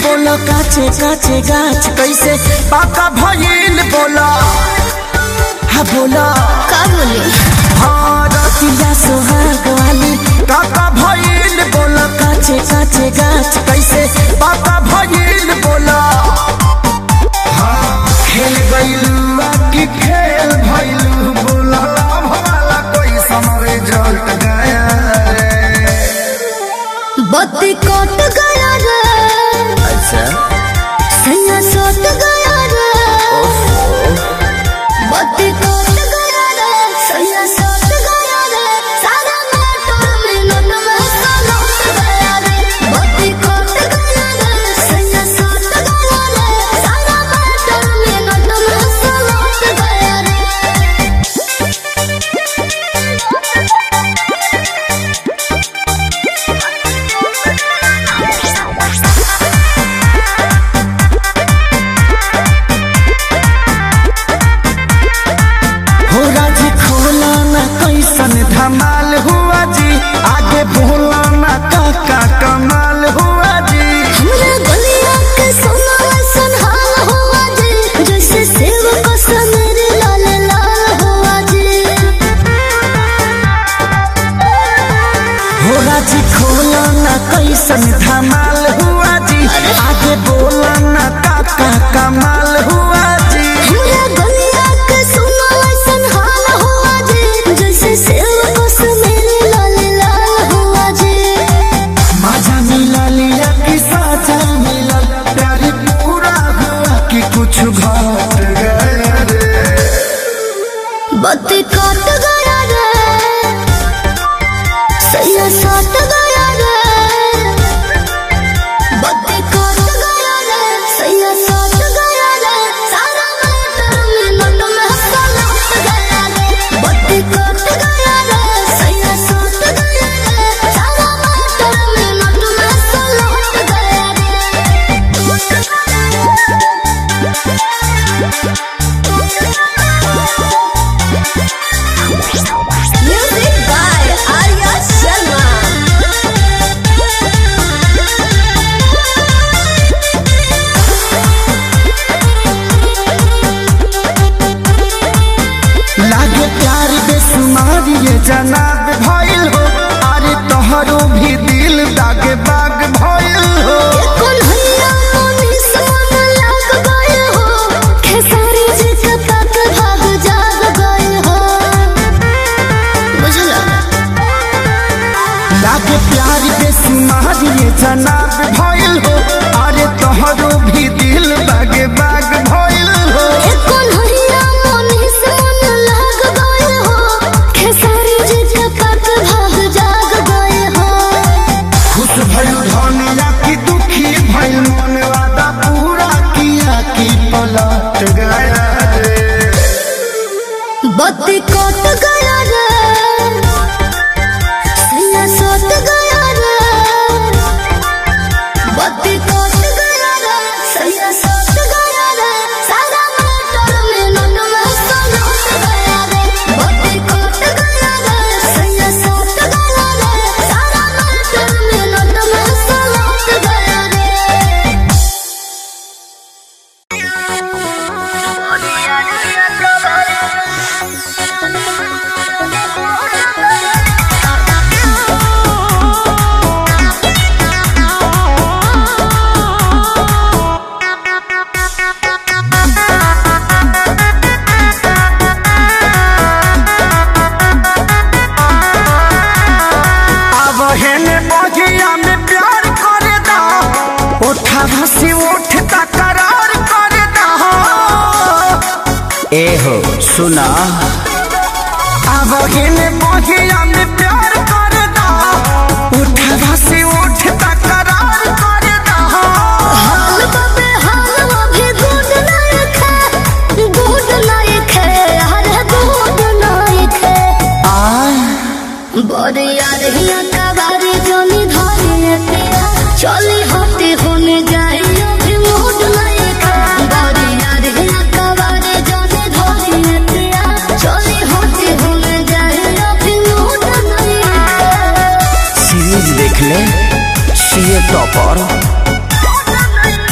बोला काचे काचे गाछ कैसे पाका भइल बोला हा बोला का बोले भारतिया सुहाग वाली काका भइल बोला काचे काचे गाछ कैसे पाका भइल बोला हाँ, खेल गइलू की खेल भइलू बोला भला कोई समरे जट गया रे बत्ती कट गया रे अच्छा सैया सट गया रे बत्ती कट गया रे सैया सट गया रे सारा मोटर मिनट में सलट गया रे बत्ती कट गया रे सैया सट गया रे सारा मोटर मिनट में सलट गया रे हो राजी खोला ना कैसन धमाल हुआ जी आगे बोला ना काका कमाल हुआ जी हमरा गलिया के सोना ऐसन हाल हुआ जी जैसे सेव का समेर लाल लाल हुआ जी हो राजी खोला ना कैसन धमाल हुआ जी आगे बोला ना काका कमाल हुआ जी हमरा गलिया के सोना ऐसन हाल हुआ जी जैसे सेव का समेर लाल लाल हुआ जी मजा मिला लिया कि साजा मिला प्यार पूरा हुआ कि कुछ घट गया रे बत्ती कट गया रे सैया सट गया रे बत्ती कट गया रे सैया सट गया रे सारा मोटर मिनट में सलट गया रे बत्ती कट गया रे सैया सट गया रे सारा मोटर मिनट में सलट गया Music by Arya Sharma. लागे प्यार बेसुमार ये जनाब भइल हो अरे तोहरो भी दिल दागे बाग भइल हो कन्हैया मोनिस मन लाग गए हो खेसारी जी के तक भाग जाग गए हो बुझला लागे प्यार बेसुमार ये जनाब भइल हो अरे तोहरो भी दिल दागे बाग भइल हो कन्हैया मोनिस मन लाग गए हो खेसारी जी के तक भाग जाग गए हो खुश भइल धनिया की दुखी भइल मन वादा पूरा किया की पलट गया रे बत्ती कट गया रे सैया सट गया रे बत्ती कट गया रे सैया सट गया रे सारा मोटर मिनट में सलट गया रे बत्ती कट गया रे सैया सट गया रे सारा मोटर मिनट में सलट गया रे अब हेने बगिया में प्यार करे दा उठा हसी उठ तकरार करे दा ए हो सुना अब हेने बगिया में प्यार करे दा उठा हसी उठ तकरार करे दा हाल बाबे हाल अभी गुड नाइक है गुड नाइक है हर गुड नाइक है बड़े यार हिया कबारे जोनी धरे पिया चली हटे होने जाए अभी मूड नाइक है बड़े यार हिया कबारे जोनी धरे पिया चली हटे होने जाए अभी मूड नाइक है सीरीज देख ले सीए टॉपर Thank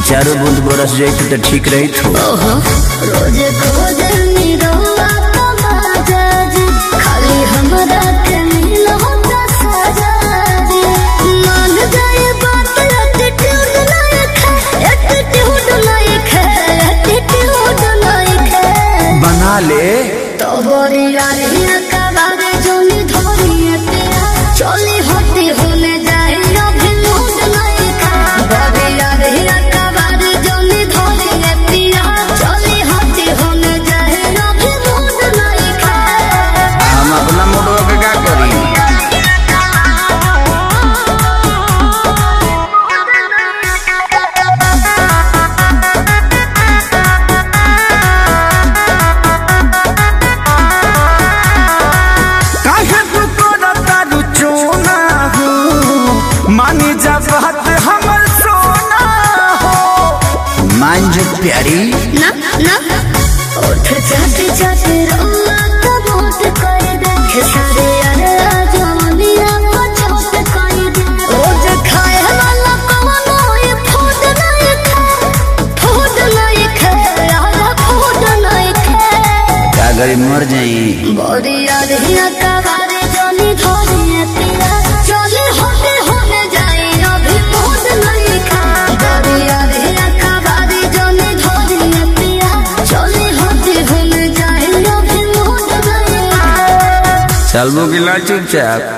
चारों बूंद बरस जाए तो ठीक रही थो ओहो रोज खोज निरौआ तमाजा जी खाली हमरा के मिल होता सजा जी मान जाए बात एटीट्यूड लायक है एटीट्यूड लायक है एटीट्यूड लायक है बना ले तो बड़ी रानिया का बारे जोनी धोरी तेरा चोली होती होने जाए अभी मूड नहीं का बड़ी रानिया का बारे जोनी धोरी तेरा चोली होती होने जाए अभी मूड नहीं का हम अपना मोटवा के का करी काहे तू करता रुचोना हो मानी जा बात हमर सोना हो मान जो प्यारी ना ना उठ जाते जाते रोआ तो मोट कर दे खेसारे अरे जवानिया को छोट कर दे रोज खाए वाला कवनो ये फूड नहीं खाए फूड नहीं खाए यार फूड नहीं खाए का गरी मर जाई बॉडी आधिया का बारे जोनी धोनी तेरा चले होते होने जाए अभी फूड नहीं खाए बॉडी आधिया का बारे जोनी धोनी तेरा चले होते होने जाए अभी फूड नहीं खाए चलबो की ला चुपचाप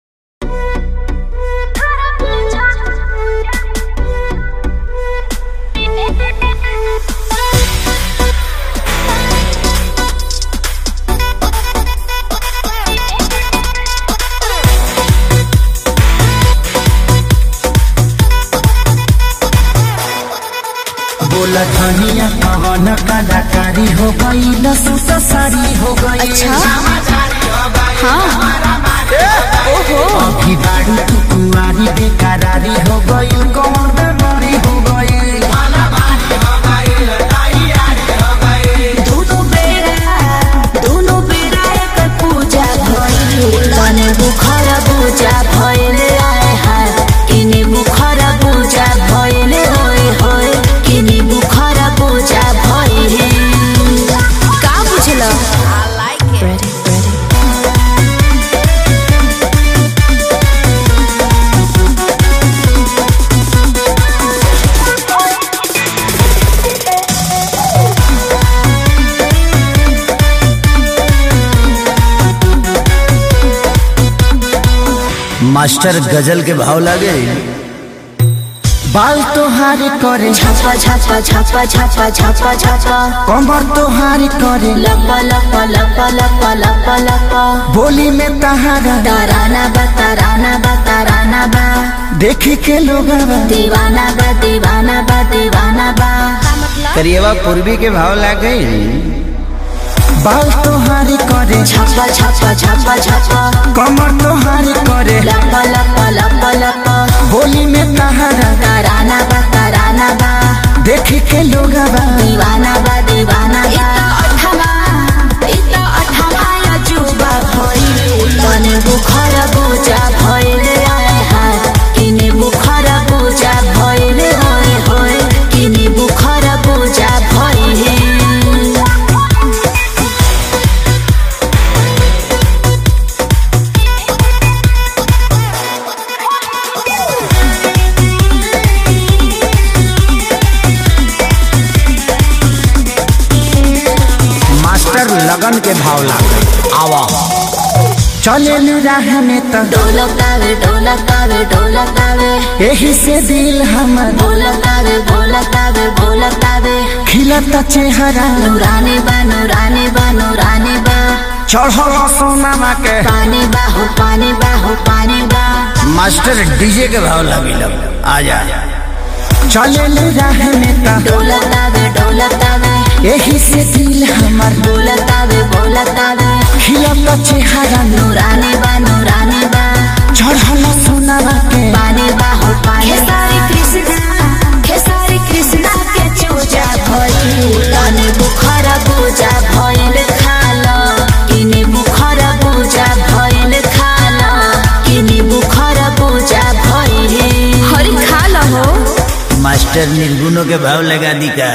बोला धनिया कवन कलाकारी हो गई लसूस सारी हो गई अच्छा अभी बाड़ी तू कुआरी बेकरारी हो गई कौन बेमारी हो गई दोनों बेरा दोनों बेरा एक पूजा भइल तने बुखार पूजा भइल आए हाय किने बुखार पूजा भइल होय होय किने बुखार पूजा भइल का बुझल आई लाइक इट मास्टर गजल के भाव लागे बाल तोहारी करे छापा छापा छापा छापा छापा छापा कमर तोहारी करे लपा लपा लपा लपा लपा लपा बोली में तहारा ताराना बा ताराना बा ताराना बा देखे के लोग दीवाना बा दीवाना बा दीवाना बा करिएवा पूर्वी के भाव लागे बाल तोहारी करे छापा छापा छापा छापा कमर तोहारी करे लपा लपा लपा लपा बोली में तहारा ताराना बा ताराना बा देखे के लोग दीवाना बा दीवाना बा अठमा इता अठमा या जुबा भइल तने बुखार बुझा भइल आए हाय किने बुखार बुझा भइल होय होय किने बुखार बुझा भइल मास्टर लगन के भाव लागे आवा चले राह में तो ढोलकावे ढोलकावे ढोलकावे यही से दिल हमर ढोलकावे ढोलकावे ढोलकावे खिलता चेहरा नूरानी बा नूरानी बा नूरानी बा चढ़ल सोनामा के पानी बा हो पानी बा हो पानी बा मास्टर डीजे के भाव लगे आ जा चले राह में तो ढोलकावे ढोलकावे यही से दिल हमर ढोलकावे ढोलकावे खिलता चेहरा नूरानी बा नूरानी बा चढ़ल सोनामा के पानी बा हो पानी खेसारी कृष्णा खेसारी कृष्णा के चूजा भइल तने बुखार बुझा भइल खाल किने बुखार बुझा भइल खाल किने बुखार बुझा भइल हरि खाल हो मास्टर मास्टर निर्गुणों के भाव लगा दी का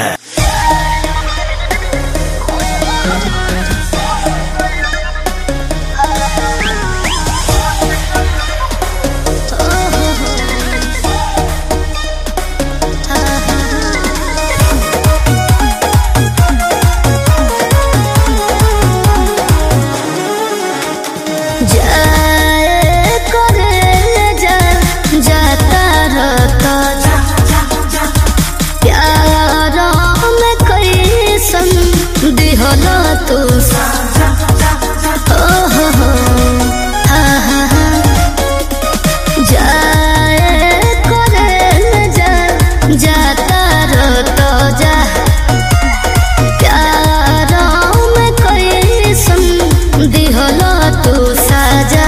जाए करे जा जाता रहता प्यार में कैसन दिहला तू ओ हो हो हा हा हा जाए करे जा जाता रहता जा प्यार में कैसन दिहला तू साजा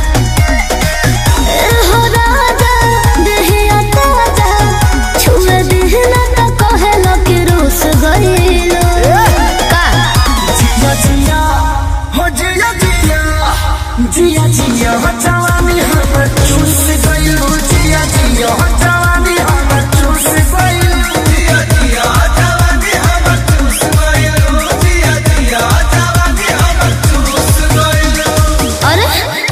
ए हो राजा देहिया ताजा छुए दिहना त कहेला कि रूस गइलो का जिया जिया हो जिया जिया जिया जिया हो जवानी हमर चूस गइलू जिया जिया हो जवानी हमर चूस गइलू जिया जिया हो जवानी हमर चूस गइलू जिया जिया हो जवानी हमर चूस गइलू अरे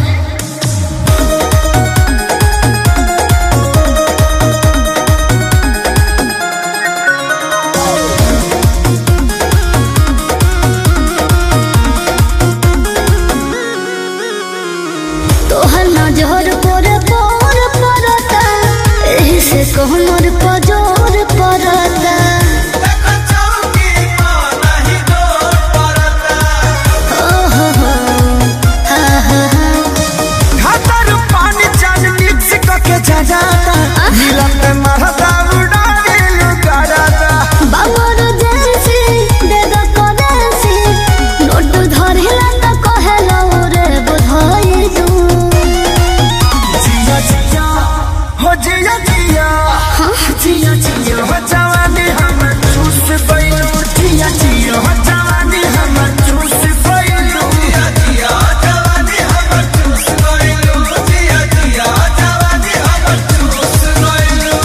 तोहर नजर पर पर पड़ता एही से कहमर पजोर पड़ता देखो चौकी पर नहीं डोर पड़ता ओ हो हो हा हा हा घाटर पानी जान मिक्स करके जाता नीलम में मरदा उड़ा गेलू कराता बाबर जैसी दे दो करेंसी नोट धरिला त कहेला रे बुझाइलू जिया जिया हो जिया जिया जिया जिया हो जवानी हमर चूस गइलू जिया जिया हो जवानी हमर चूस गइलू जिया जिया हो जवानी हमर चूस गइलू जिया जिया हो जवानी हमर चूस गइलू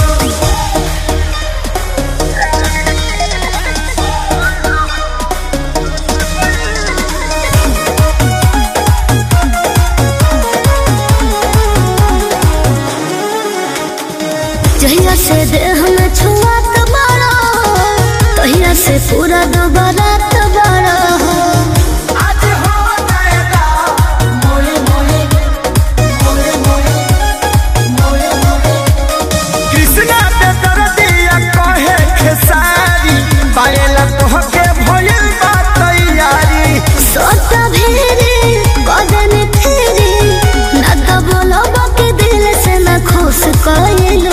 जहिया से देह में छुआत बड़ा तहिया से पूरा दोबारा बड़ा आज हो जाएगा मोले मोले मोले मोले मोले मोले कृष्णा पे कर दिया कहे खेसारी पायला तोहके भइल बा तैयारी सोत भेरी कदन फेरी ना तो बोलो बाकी दिल से ना खुश कइलू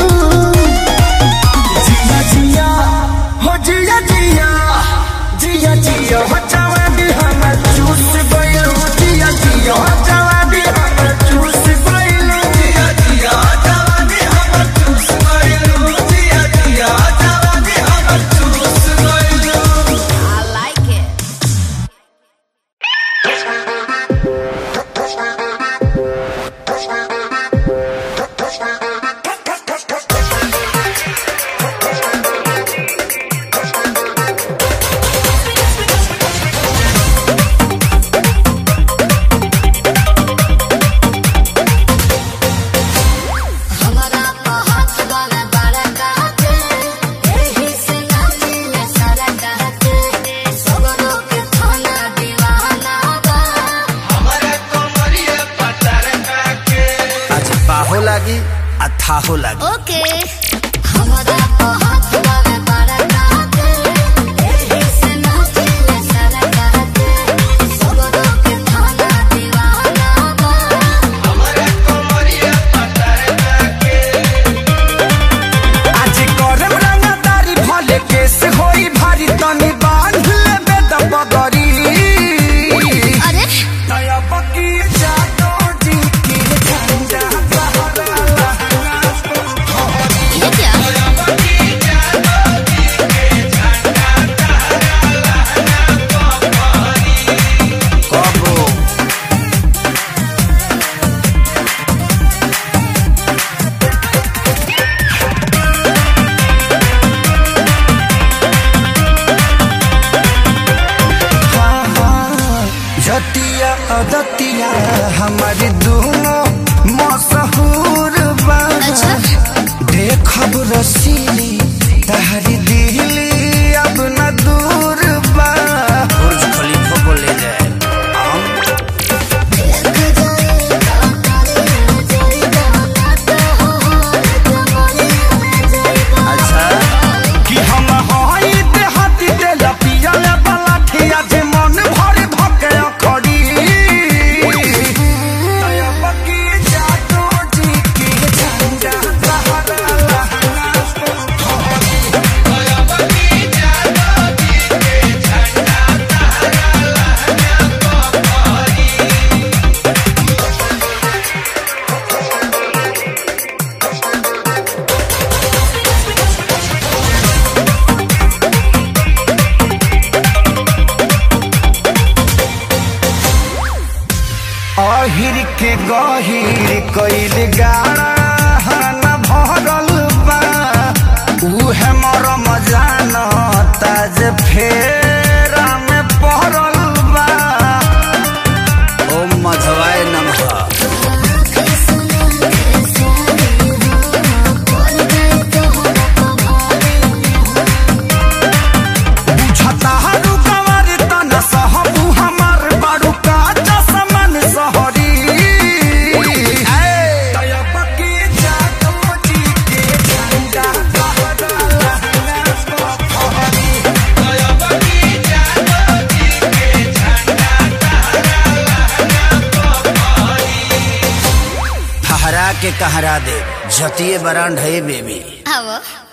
जिया जिया हो जिया जिया जिया जिया हो जवानी हमर चूस गइलू जिया जिया हो जवानी हमर चूस गइलू जिया जिया हो जवानी हमर चूस गइलू जिया जिया हो जवानी हमर चूस गइलू हमरा को हाथ वाला बड़ा काटे एही से नाचिले सारा काटे सबरो के थाना दीवाना बा आज बाहो लागी आ थाहो लागी ओके हमरा को हाथ वाला बड़ा काटे एही से नाचिले सारा काटे सबरो के थाना दीवाना बा आज करम रंगदारी भले केस होई भारी तनी बांध लेबे दबगरी अरे दया बकी जादो जी की झंडा बहरा लहरा गहिर के गहिर कइल गाड़ा न भरल बा उहे मरम जानता जे फेरा में पड़ल बा ओम मधवाय नमः बुझता हरू कवर तन सहबू हमार बारू का चसमन सहरी तयब के जातो जी के झंडा कहला फहरा के कहरा दे जतिये बरांड है बेबी आवो